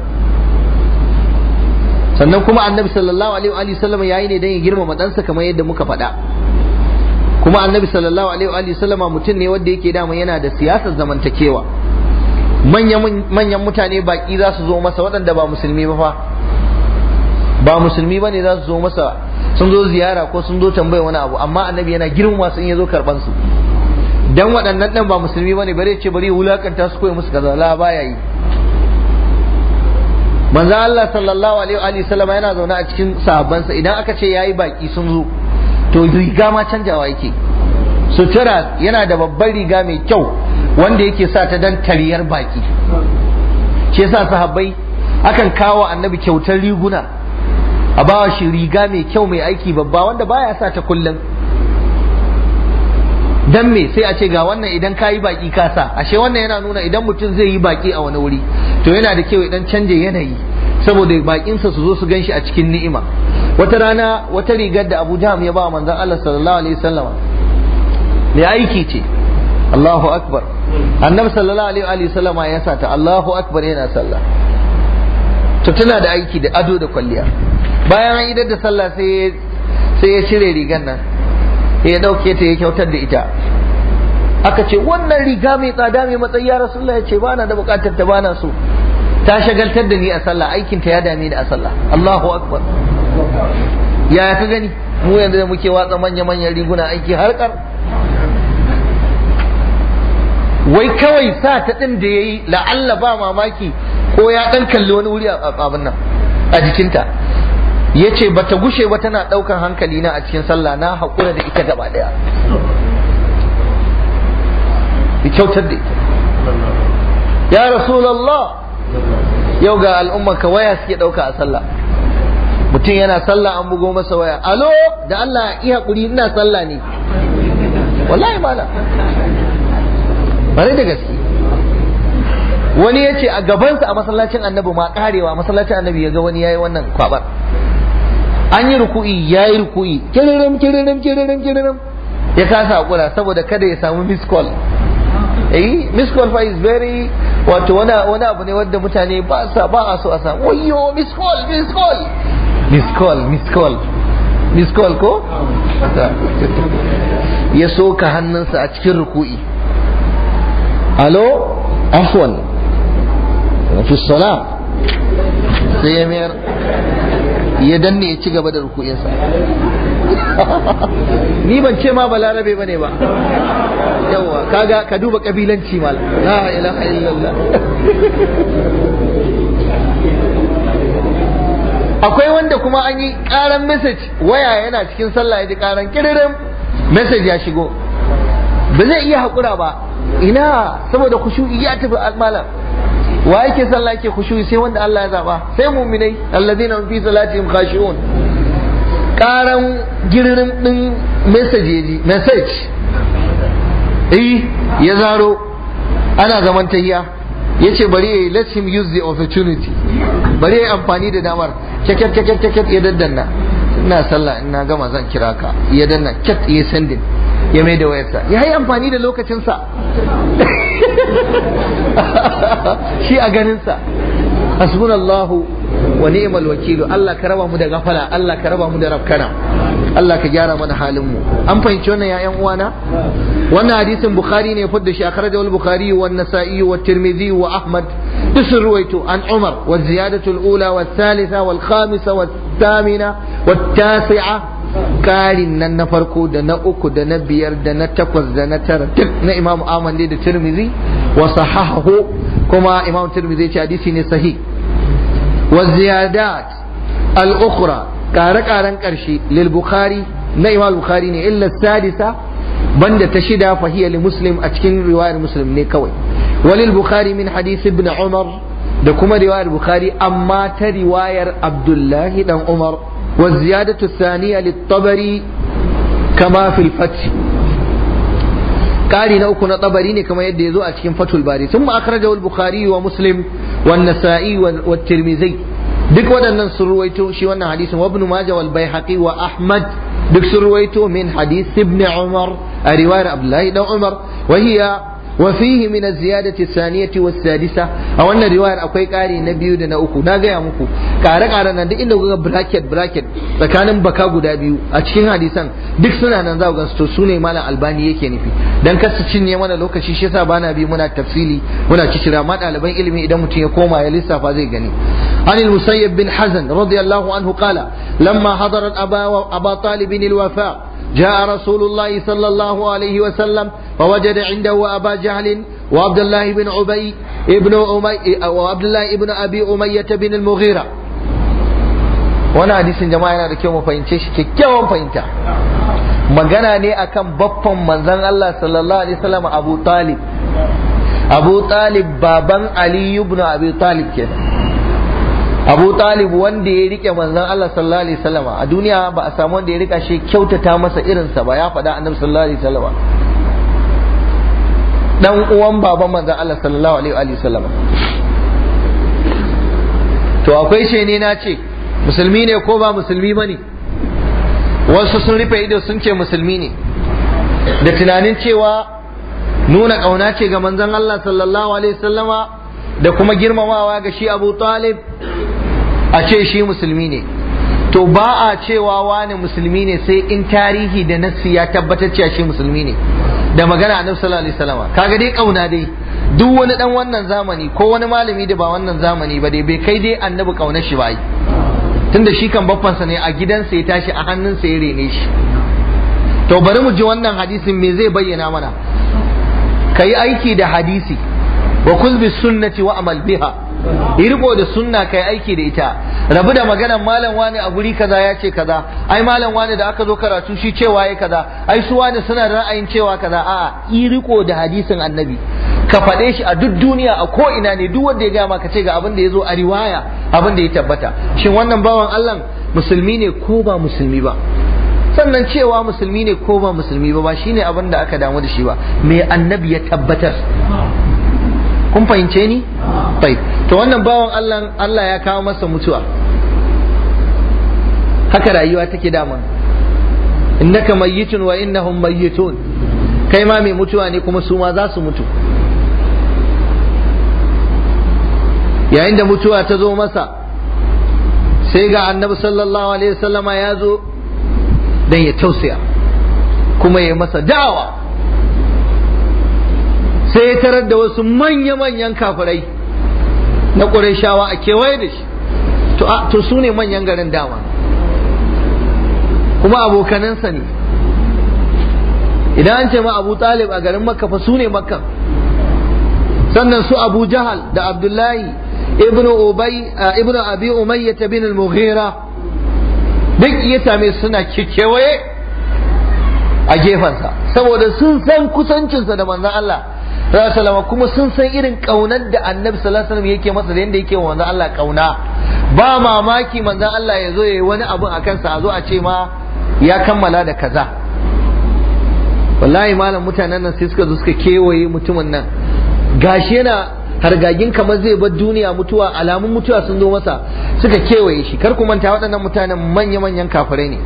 sannan kuma annabi sallallahu alaihi wa sallama yayi ne dan ya girmama ɗansa kamar yadda muka faɗa kuma annabi sallallahu alaihi wa sallama mutum ne wanda yake dama yana da siyasar zamantakewa manyan mutane baki za su zo masa waɗanda ba musulmi ba fa ba musulmi ba ne za su zo masa sun zo ziyara ko sun zo tambaya wani abu amma annabi yana girmama su in ya zo karɓan su dan waɗannan ɗan ba musulmi ba ne bare ce bari wulakanta su koyi musu kaza la baya yi manzo Allah sallallahu alaihi wa sallama yana zaune a cikin sahabbansa idan aka ce yayi baki sun zo to riga ma canjawa yake sutura yana da babbar riga mai kyau wanda yake sa ta dan tariyar baki shi yasa sahabbai akan kawo annabi kyautar riguna a bawa shi riga mai kyau mai aiki babba wanda baya sa ta kullum dan me sai a ce ga wannan idan ka yi baki ka sa ashe wannan yana nuna idan mutum zai yi baki a wani wuri to yana da kyau idan canje yanayi saboda bakinsa su zo su gan shi a cikin ni'ima wata rana wata rigar da Abu Jahm ya ba manzon Allah sallallahu alaihi wasallam ne aiki ce Allahu akbar annabi sallallahu alaihi wasallam ya sa ta Allahu akbar yana sallah to tana da aiki da ado da kwalliya bayan an idar da sallah sai sai ya cire rigar nan ya dauke ta ya kyautar da ita aka ce wannan riga mai tsada mai matsayi ya rasulullah ya ce ba na da bukatar ta bana so ta shagaltar da ni a sallah aikin ta ya dame ni a sallah Allahu akbar ya ka gani mu yanzu da muke watsa manya manyan riguna aiki harkar wai kawai sa ta din da yayi la'alla ba mamaki ko ya dan kalli wani wuri a abin nan a jikinta ya ce ba ta gushe ba tana ɗaukan hankali na a cikin sallah na haƙura da ita gaba ɗaya ya kyautar da ita ya rasulallah yau ga al'umma ka waya suke ɗauka a sallah mutum yana sallah an bugo masa waya alo da Allah iya haƙuri ina sallah ne wallahi mala bare da gaske wani ya ce a gabansa a masallacin annabi ma karewa masallacin annabi ya ga wani yayi wannan kwabar an yi ruku'i ya yi ruku'i kiririm kiririm kiririm kiririm ya kasa hakura saboda kada ya samu miss call eh miss call fa is very wato wani wani abu ne wanda mutane ba sa ba a so a samu wayyo miss call miss call miss call miss call miss call ko ya soka hannunsa a cikin ruku'i alo afwan fi salam sai ya mayar ya danne ya ci gaba da ruku'insa ni ban ce ma balarabe bane ba yawa kaga ka duba kabilanci mal la ilaha illallah akwai wanda kuma an yi karan message waya yana cikin sallah ya ji karan kiririn message ya shigo ba zai iya haƙura ba ina saboda kushu'i ya tafi malam wa yake sallah yake khushu'i sai wanda Allah ya zaba sai mu'minai alladheena fi salatihim khashi'un karan giririn din message message eh ya zaro ana zaman tahiya yace bari yayi let him use the opportunity bari yayi amfani da damar kyakyar kyakyar kyakyar ya daddanna ina sallah ina gama zan kira ka ya danna kyat ya sending ya mai da wayarsa ya yi amfani da lokacinsa shi a ganinsa hasbunallahu wa ni'mal wakilu Allah ka raba mu da gafala Allah ka raba mu da rafkana Allah ka gyara mana halin mu an fahimci wannan ya ƴan uwana wannan hadisin bukhari ne fudda shi akhrajahu al-bukhari wa an-nasa'i wa tirmidhi wa ahmad duk sun ruwaito an umar wa ziyadatu al-ula wa thalitha wal khamisa wa thamina wa tasi'a karin nan na farko da na uku da na biyar da na takwas da na tara duk na imam ahmad da tirmidhi wa sahahahu kuma imam tirmidhi ya ce hadisi ne sahih wa ziyadat al-ukhra kare-karen karshe lil bukhari na imam bukhari ne illa sadisa banda ta shida fahiya li muslim a cikin riwayar muslim ne kawai walil bukhari min hadith ibn umar da kuma riwayar bukhari amma ta riwayar abdullahi dan umar wa ziyadatu thaniya lit-tabari kama fil fath ƙari na uku na tabari ne kamar yadda ya zo a cikin fatul bari sun ma akhrajahu al-bukhari wa muslim wa nasa'i wa tirmidhi duk waɗannan sun ruwaito shi wannan hadisin wa ibn majah wal baihaqi wa ahmad duk sun ruwaito min hadith ibn umar a riwayar abdullahi dan umar wa hiya wa fihi min az-ziyadati ath-thaniyati was-sadisa a wannan riwayar akwai ƙari na biyu da na uku na gaya muku ƙare ƙare nan duk inda kuga bracket bracket tsakanin baka guda biyu a cikin hadisan duk suna nan za ku ga to sune malam albani yake nufi dan kar su cinye mana lokaci shi yasa bana bi muna tafsili muna cicira ma ɗaliban ilimi idan mutum ya koma ya lissafa zai gani عن المسيب بن حزن رضي الله عنه قال لما حضرت أبا, أبا طالب الوفاء جاء رسول الله صلى الله عليه وسلم فوجد عنده أبا جهل وعبد الله بن أبي ابن أمي وعبد الله ابن أبي أمية بن المغيرة وانا حديث جماعة yana da kyau mu fahimce shi kyakkyawan fahimta magana ne akan baffan manzon Allah sallallahu alaihi wasallam Abu Talib Abu Talib baban Ali ibn Abi Talib kenan Abu Talib wanda ya rike manzon Allah sallallahu alaihi wasallam a duniya ba a samu wanda ya rika shi kyautata masa irinsa ba ya faɗa annabi sallallahu alaihi wasallam dan uwan baban manzon Allah sallallahu alaihi wasallam to akwai ce ne na ce musulmi ne ko ba musulmi bane wasu sun rufe ido sun ce musulmi ne da tunanin cewa nuna ƙauna ce ga manzon Allah sallallahu alaihi wasallama da kuma girmamawa ga shi Abu Talib a ce shi musulmi ne to ba a cewa wani musulmi ne sai in tarihi da nassi ya tabbatar cewa shi musulmi ne da magana annabi sallallahu alaihi wasallam kaga dai kauna dai duk wani dan wannan zamani ko wani malami da ba wannan zamani ba dai bai kai dai annabi kaunar shi ba yi tunda shi kan baffansa ne a gidansa ya tashi a hannunsa ya rene shi to bari mu ji wannan hadisin me zai bayyana mana kai aiki da hadisi wa kul bis sunnati wa amal biha yi riko da sunna kai aiki da ita rabu da maganan malam wani a guri kaza ya ce kaza ai malam wani da aka zo karatu shi cewa ya kaza ai su wani suna da ra'ayin cewa kaza a'a yi riko da hadisin annabi ka faɗe shi a duk duniya a ko ina ne duk wanda ya gaya maka ce ga abin da ya zo a riwaya abin da ya tabbata shin wannan bawan Allah musulmi ne ko ba musulmi ba sannan cewa musulmi ne ko ba musulmi ba ba shine abin da aka damu da shi ba me annabi ya tabbatar kun fahimce ni bai to wannan bawan Allah Allah ya kawo masa mutuwa haka rayuwa take dama innaka mayyitun wa innahum mayyitun kai ma mai mutuwa ne kuma su ma za su mutu yayin da mutuwa ta zo masa sai ga annabi sallallahu alaihi wasallama ya zo dan ya tausaya kuma ya masa da'awa sai ya tarar da wasu manya-manyan kafirai na ƙurashawa a kewaye da shi to su ne manyan garin dama kuma abokanansa ne idan an ce ma abu talib a garin makka fa su ne makka sannan su abu jahal da abdullahi ibn ubay ibn abi umayyah bin al-mughira duk ya same suna kewaye a gefensa saboda sun san kusancinsa da manzon Allah sallallahu kuma sun san irin kaunar da annabi sallallahu alaihi yake masa da yanda yake wa manzon Allah kauna ba mamaki manzon Allah ya zo yayi wani abu a kansa a zo a ce ma ya kammala da kaza wallahi malam mutanen nan sai suka zo suka kewaye mutumin nan gashi yana hargagin kamar zai bar duniya mutuwa alamun mutuwa sun zo masa suka kewaye shi kar ku manta waɗannan mutanen manya-manyan kafirai ne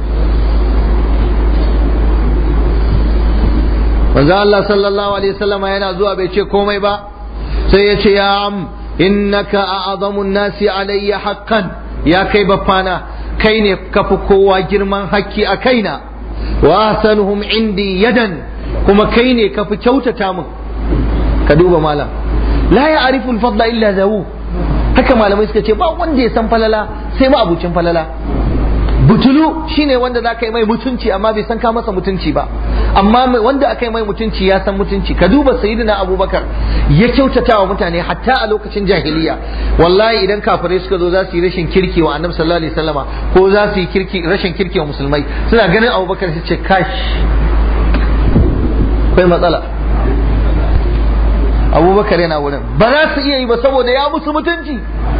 manzo Allah sallallahu alaihi wasallam yana zuwa bai ce komai ba sai ya ce ya am innaka a'zamun nasi alayya haqqan ya kai baffana kai ne kafi kowa girman hakki a kaina wa ahsanuhum indi yadan kuma kai ne kafi kyautata min ka duba malam la ya'rifu al-fadla illa zawu haka malamai suka ce ba wanda ya san falala sai ma abucin falala butulu shine wanda za ka yi mai mutunci amma bai san ka masa mutunci ba amma wanda aka yi mai mutunci ya san mutunci ka duba sayyidina abubakar ya kyautata wa mutane hatta a lokacin jahiliya wallahi idan kafirai suka zo za su yi rashin kirki wa annabi sallallahu alaihi wasallama ko za su yi kirki rashin kirki wa musulmai suna ganin abubakar su ce kash akwai matsala abubakar yana wurin ba za su iya yi ba saboda ya musu mutunci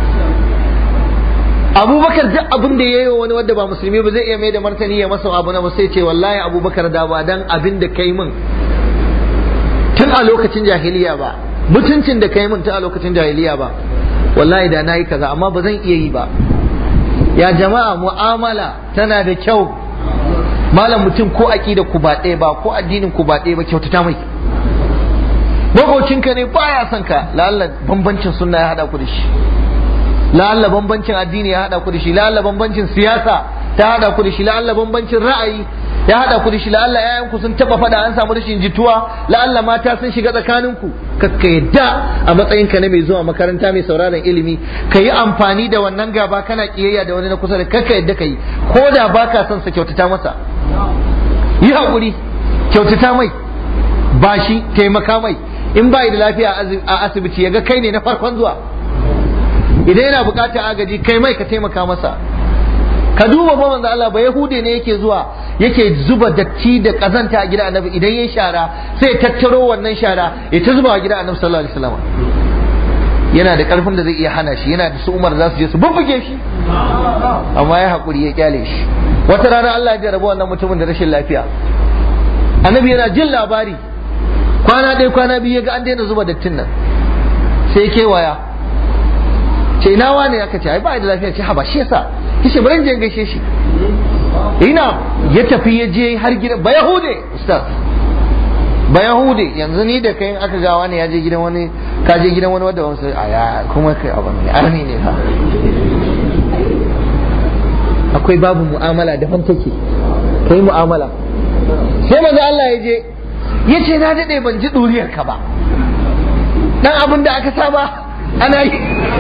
abubakar duk abin da ya yi wa wani wanda ba musulmi ba zai iya mai da martani ya masa abu na ba sai ce wallahi abubakar da ba dan abin da kai min tun a lokacin jahiliya ba mutuncin da kai min tun a lokacin jahiliya ba wallahi da nayi kaza amma ba zan iya yi ba ya jama'a mu'amala tana da kyau malam mutum ko aqida ku ba ɗaya ba ko addinin ku ba ɗaya ba kyautata mai makocinka ne baya son ka la'alla bambancin sunna ya hada ku da shi la'alla bambancin addini ya hada ku da shi la'alla bambancin siyasa ta hada ku da shi la'alla bambancin ra'ayi ya hada ku da shi la'alla yayan ku sun taba fada an samu rashin jituwa la'alla mata sun shiga tsakanin ku kakka yadda a matsayin ka na mai zuwa makaranta mai sauraron ilimi ka yi amfani da wannan gaba kana kiyayya da wani na kusa da kakka yadda ka yi ko da baka son sa kyautata masa yi hakuri kyautata mai bashi taimaka mai in bai da lafiya a asibiti ya ga kai ne na farkon zuwa idan yana bukatar agaji kai mai ka taimaka masa ka duba fa manzo Allah ba yahude ne yake zuwa yake zuba datti da kazanta a gidan annabi idan yayi shara sai ya tattaro wannan shara ya ta zuba a gidan annabi sallallahu alaihi wasallam yana da karfin da zai iya hana shi yana da su Umar za su je su bubbuge shi amma ya hakuri ya kyale shi wata rana Allah ya jarraba wannan mutumin da rashin lafiya annabi yana jin labari kwana ɗaya kwana biyu ya ga an daina zuba dattin nan sai kewaya ce ina wane aka ce ai ba da lafiya ce ha ba shi yasa kishi bari je gaishe shi ina ya tafi ya je har gidan ba yahude ustaz ba yahude yanzu ni da kai aka ga wani ya je gidan wani ka je gidan wani wanda wasu a ya kuma kai abu ne arni ne fa akwai babu mu'amala daban take kai mu'amala sai manzo Allah ya je ya ce na dade ban ji duriyar ka ba dan abin da aka saba ana yi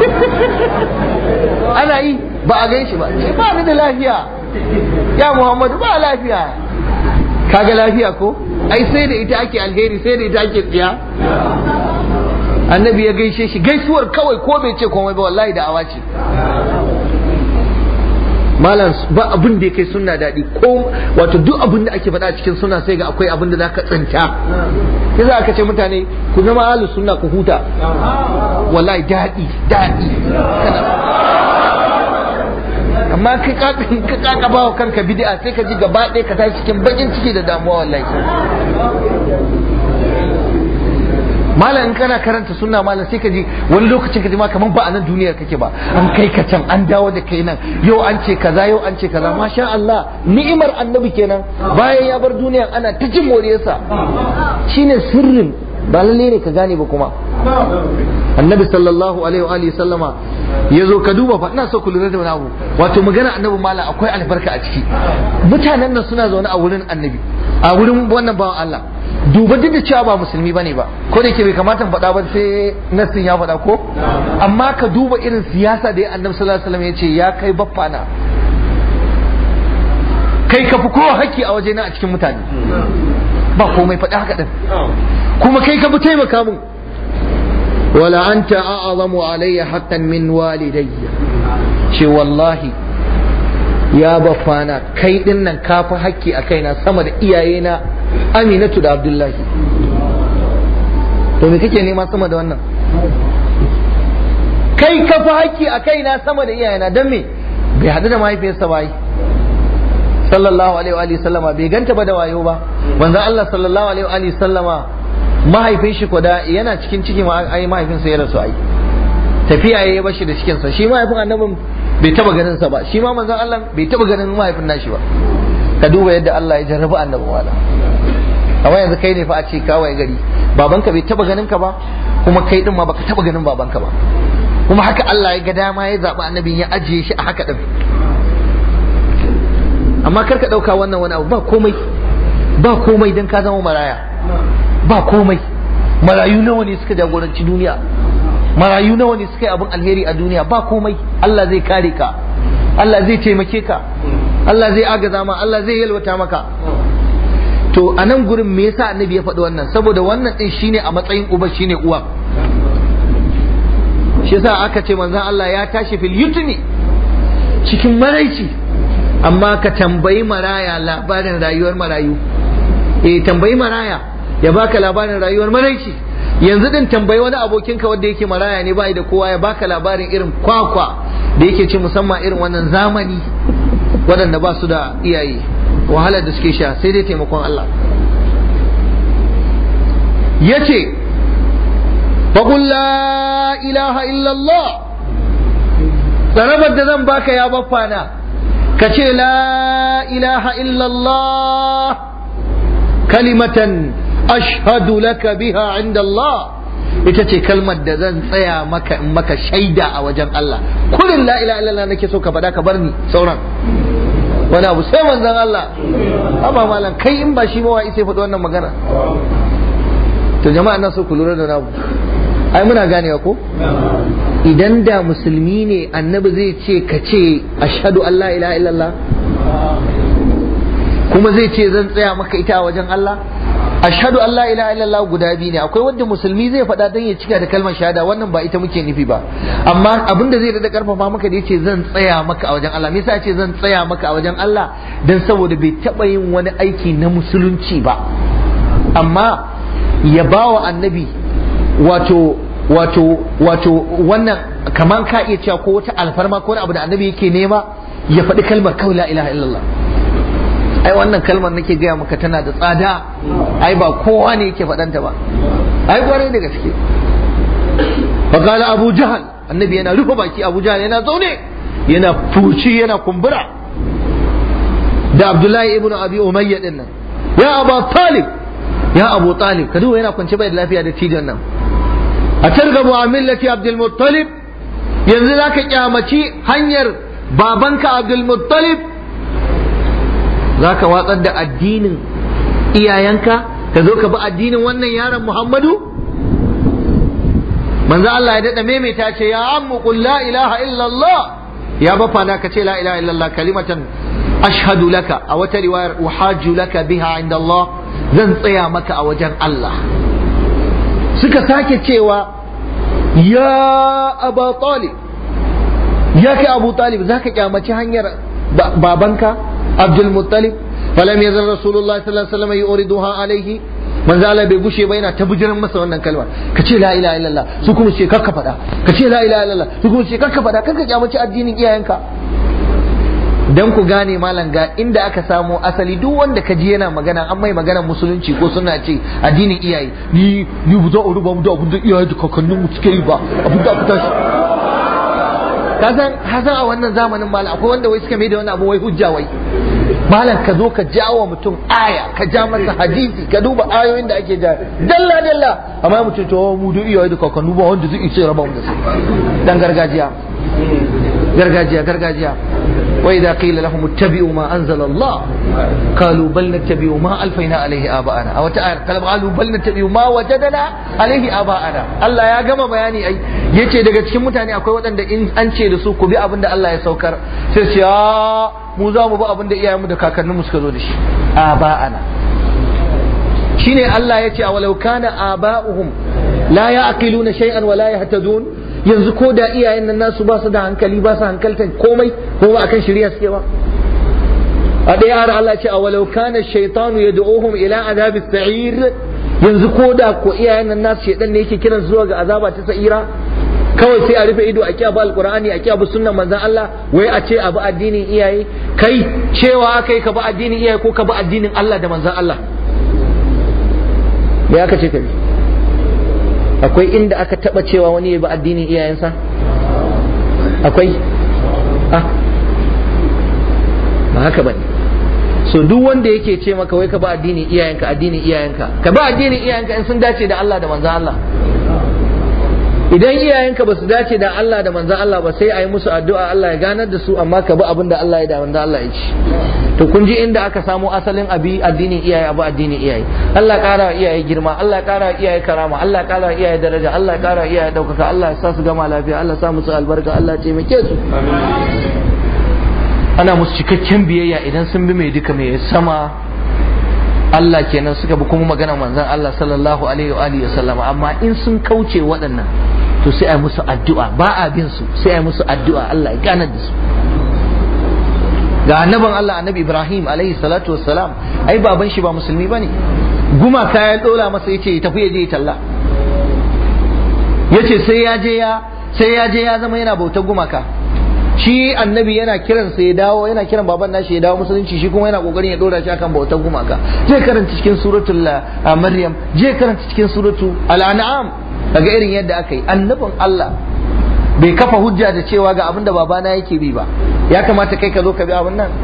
ana yi ba a gan shi ba ce ba ni da lafiya ya muhammadu ba lafiya kaga lafiya ko ai sai da ita ake alheri sai da ita ake tsiya annabi ya gaishe shi gaisuwar kawai ko bai ce komai ba wallahi da awa ce malam ba abin da ya kai sunna daɗi ko wato duk abin da ake faɗa cikin sunna sai ga akwai abin da za ka tsinta yasa aka ce mutane ku zama ahlus sunna ku huta wallahi daɗi daɗi amma ka kaka ba kanka bid'a sai ka ji gaba ɗaya ka tashi cikin bakin ciki da damuwa wallahi malam in kana karanta sunna malam sai ka ji wani lokacin ka ji ma kaman ba a nan duniyar kake ba an kai ka can an dawo da kai nan yau an ce kaza yau an ce kaza masha Allah ni'imar annabi kenan bayan ya bar duniyar ana ta jin moriyarsa shine sirrin ba lalle ne ka gane ba kuma annabi sallallahu alaihi wa alihi sallama ya zo ka duba fa ina so ku lura da wani abu wato magana annabi mala akwai albarka a ciki mutanen nan suna zaune a wurin annabi a wurin wannan bawan Allah duba duk da cewa ba musulmi bane ba ko da ke bai kamata faɗa ba sai nassin ya faɗa ko amma ka duba irin siyasa da ya annabi sallallahu alaihi wasallam ya ce ya kai baffana kai ka fi kowa haƙƙi a wajena a cikin mutane ba komai faɗi haka ɗin kuma kai ka fi taimaka mun wala anta a'zamu alayya haqqan min walidayya ce wallahi ya bafana kai din nan ka fi haƙƙi a kaina sama da iyayena aminatu da abdullahi to me kake nema sama da wannan kai ka fi haƙƙi a kaina sama da iyayena don me bai haɗu da mahaifiyarsa ba sallallahu alaihi wa sallama bai ganta ba da wayo ba manzon Allah sallallahu alaihi wa sallama mahaifin shi kwada yana cikin ciki ai mahaifinsa ya rasu ai tafiya ya bashi da cikin sa shi mahaifin annabin bai taba ganin sa ba shi ma manzon Allah bai taba ganin mahaifin nashi ba ka duba yadda Allah ya jarrabi annabi wala amma yanzu kai ne fa a ce kawai gari babanka bai taba ganin ka ba kuma kai din ma baka taba ganin babanka ba kuma haka Allah ya ga dama ya zaɓi annabin ya ajiye shi a haka ɗin amma kar ka ɗauka wannan wani abu ba komai ba komai don ka zama maraya ba komai marayu nawa ne suka jagoranci duniya marayu nawa ne suka yi abin alheri a duniya ba komai Allah zai kare ka Allah zai taimake ka Allah zai agaza ma Allah zai yalwata maka to a nan gurin me yasa annabi ya faɗi wannan saboda wannan din shine a matsayin uba shine uwa shi yasa aka ce manzon Allah ya tashi fil yutni cikin maraici amma ka tambayi maraya labarin rayuwar marayu eh tambayi maraya ya baka labarin rayuwar maraici yanzu din tambayi wani abokinka wanda yake maraya ne bai da kowa ya baka labarin irin kwakwa da yake ci musamman irin wannan zamani waɗanda ba su da iyaye wahalar da suke sha sai dai taimakon Allah ya ce faƙul la ilaha illallah tsarabar da zan baka ya baffana ka ce la ilaha illallah kalimatan ashhadu laka biha inda Allah ita ce kalmar da zan tsaya maka in maka shaida a wajen Allah kullum la ilaha illallah nake so ka faɗa ka bar ni sauran wani abu sai manzon Allah amma malam kai in ba shi ba wai sai faɗi wannan magana to jama'a na so ku lura da namu ai muna ganewa ko idan da musulmi ne annabi zai ce ka ce ashhadu an la ilaha illallah kuma zai ce zan tsaya maka ita a wajen Allah ashhadu an la ilaha illallah guda biyu ne akwai wanda musulmi zai faɗa dan ya cika da kalmar shahada wannan ba ita muke nufi ba amma abin da zai da karfafa maka da yace zan tsaya maka a wajen Allah me yasa yace zan tsaya maka a wajen Allah dan saboda bai taba yin wani aiki na musulunci ba amma ya bawa annabi wato wato wato wannan kaman ka iya cewa ko wata alfarma ko wani abu da annabi yake nema ya faɗi kalmar kawai la ilaha illallah ai wannan kalmar nake gaya maka tana da tsada ai ba kowa ne yake faɗanta ba ai kwarai da gaske faqala abu jahal annabi yana rufe baki abu jahal yana zaune yana fuci yana kumbura da abdullahi ibn abi umayya din nan ya abu talib ya abu talib ka duba yana kwance bai da lafiya da tijan nan a targabu a millati abdul muttalib yanzu zaka kyamaci hanyar babanka abdul muttalib za ka watsar da addinin iyayenka ka zo ka bi addinin wannan yaron Muhammadu manzo Allah ya dada maimaita ce ya ammu qul la ilaha illallah ya bafa na ka ce la ilaha illallah kalimatan ashhadu laka a wata riwayar uhajju laka biha inda Allah zan tsaya maka a wajen Allah suka sake cewa ya aba talib ya kai abu talib zaka kyamaci hanyar babanka عبد المطلب فلم يزل رسول الله صلى الله عليه وسلم يوردها عليه من زال bai gushe ba yana ta bujiran masa wannan kalma ka ce la ilaha illallah su kuma ce kakka faɗa ka ce la ilaha illallah su kuma ce kakka faɗa kakka kyamaci addinin iyayenka dan ku gane malam ga inda aka samo asali duk wanda ka ji yana magana an mai magana musulunci ko suna ce addinin iyaye ni ni bu za a ruba mu da abin da iyaye da kakannin mu suke yi ba abin da aka tashi kasan hasan a wannan zamanin malam akwai wanda wai suka mai da wani abu wai hujja wai malam ka zo ka jawo mutum aya ka ja masa hadisi ka duba ayoyin da ake ja dalla dalla amma mutum to mu da iyaye da kakannu ba wanda zai ce raba mu da su dan gargajiya gargajiya gargajiya وإذا قيل لهم اتبعوا ما أنزل الله قالوا بل نتبع ما ألفينا عليه آباءنا أو قالوا بل نتبع ما وجدنا عليه آباءنا الله يا جماعة bayani ai yace daga cikin mutane akwai waɗanda in an ce da su ku bi abin da Allah ya saukar sai su ya mu za mu bi abin da iyayenmu da kakanninmu suka zo da shi aba'ana shine Allah ya ce a walau kana aba'uhum la ya'qiluna shay'an wa la yahtadun yanzu ko da iyayen nan nasu ba su da hankali ba su hankaltan komai ko ba akan shari'a suke ba a ɗaya har Allah ce a walau kana shaytanu yad'uhum ila azabi sa'ir yanzu ko da ko iyayen nan nasu shedan ne yake kiran zuwa ga azaba ta sa'ira kawai sai a rufe ido a kiyabu alqur'ani a kiyabu sunnan manzon Allah wai a ce abu addinin iyaye kai cewa kai ka bi addinin iyaye ko ka bi addinin Allah da manzon Allah me aka ce ka bi akwai inda aka taba cewa wani ya bi addinin iyayensa akwai ah ba haka bane so duk wanda yake ce maka wai ka bi addinin iyayenka addinin iyayenka ka bi addinin iyayenka in sun dace da Allah da manzon Allah idan iyayenka ba su dace da Allah da manzan Allah ba sai a yi musu addu'a Allah ya ganar da su amma ka bi abin da Allah ya da manzan Allah ya ci to kun ji inda aka samu asalin abi addinin iyaye abu addinin iyaye Allah kara iyaye girma Allah kara iyaye karama Allah kara iyaye daraja Allah kara iyaye daukaka Allah ya sa su gama lafiya Allah ya sa musu albarka Allah ya taimake su ana musu cikakken biyayya idan sun bi mai duka mai sama Allah kenan suka bi kuma magana manzon Allah sallallahu alaihi wa alihi sallama amma in sun kauce waɗannan to sai ai musu addu'a ba a bin su sai ai musu addu'a Allah ya ganar da su ga annaban Allah annabi Ibrahim alaihi salatu wassalam ai baban shi ba musulmi bane gumaka ya dola masa yace ya tafi ya je ya talla yace sai ya je ya sai ya je ya zama yana bautar gumaka shi annabi yana kiran sa ya dawo yana kiran baban nashi ya dawo musulunci shi kuma yana kokarin ya dora shi akan bautar gumaka je karanta cikin suratul maryam je karanta cikin suratul al-an'am daga irin yadda aka yi annabin Allah bai kafa hujja da cewa ga abinda babana yake bi ba ya kamata kai ka zo ka bi abin nan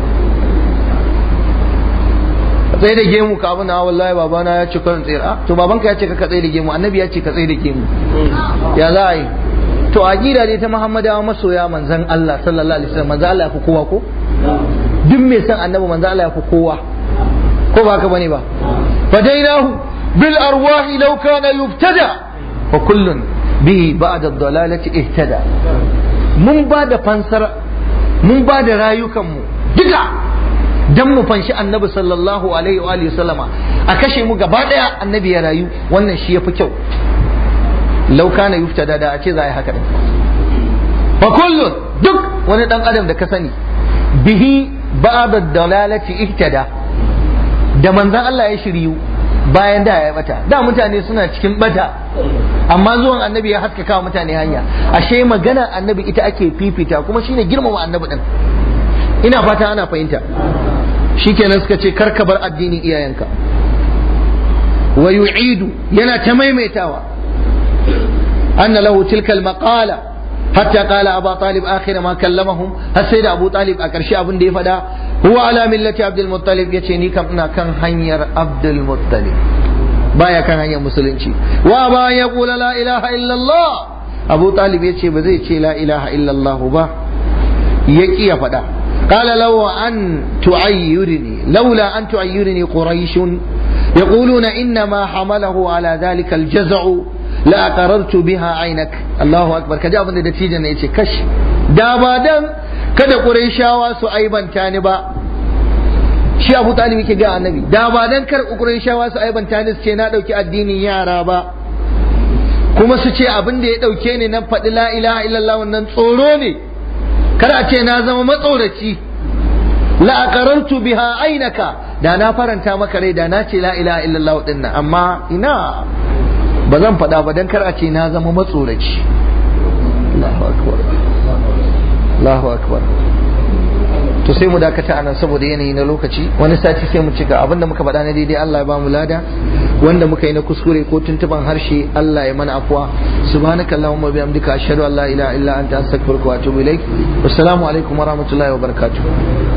tsaye da gemu ka abin na wallahi babana ya ce kan tsira to babanka ya ce ka tsaye da gemu annabi ya ce ka tsaye da gemu ya za a yi to aqida dai ta Muhammadawa masoya manzon Allah sallallahu alaihi wasallam manzon Allah ya fi kowa ko duk mai san annabi manzon Allah ya fi kowa ko ba ka bane ba fadainahu bil arwahi law kana yuftada wa kullun bi ba'da ad-dalalati ihtada mun ba da fansar mun ba da rayukan mu duka dan mu fanshi annabi sallallahu alaihi wa alihi sallama a kashe mu gaba daya annabi ya rayu wannan shi yafi kyau lau kana yuftada da a ce za a yi haka din fa kullun duk wani dan adam da ka sani bihi ba'da dalalati ihtada da manzon Allah ya shiryu bayan da ya bata da mutane suna cikin bata amma zuwan annabi ya haskaka wa mutane hanya ashe magana annabi ita ake fifita kuma shine girmama annabi din ina fata ana fahimta shikenan suka ce karka bar addinin iyayenka wa yu'idu yana ta maimaitawa أن له تلك المقالة حتى قال أبا طالب آخر ما كلمهم السيد أبو طالب أكرشي أبن دي فدا هو على ملة عبد المطلب يتشيني كم كان هنير عبد المطلب بايا كان هنير مسلمشي وأبا يقول لا إله إلا الله أبو طالب يتشي بزي لا إله إلا الله با يكي فدا قال لو أن تعيرني لولا أن تعيرني قريش يقولون إنما حمله على ذلك الجزع la qarartu biha ainak Allahu akbar kaji abin da dattijan ne yace kash da ba dan kada qurayshawa su aibanta ni ba shi Abu Talib yake ga annabi da ba dan kar qurayshawa su aibanta ni su ce na dauki addinin yara ba kuma su ce abin da ya dauke ni nan faɗi la ilaha illallah wannan tsoro ne kar a ce na zama matsoraci la aqarartu biha ainaka da na faranta maka rai da na ce la ilaha illallah dinnan amma ina ba zan faɗa ba don kar a ce na zama matsoraci Allahu akbar Allahu akbar to sai mu dakata anan saboda yanayi na lokaci wani sati sai mu cika abinda muka faɗa na daidai Allah ya ba mu lada wanda muka yi na kuskure ko tuntuban harshe Allah ya mana afwa subhanaka allahumma bihamdika ashhadu an la ilaha illa anta astaghfiruka wa atubu ilaik wassalamu alaikum wa rahmatullahi wa barakatuh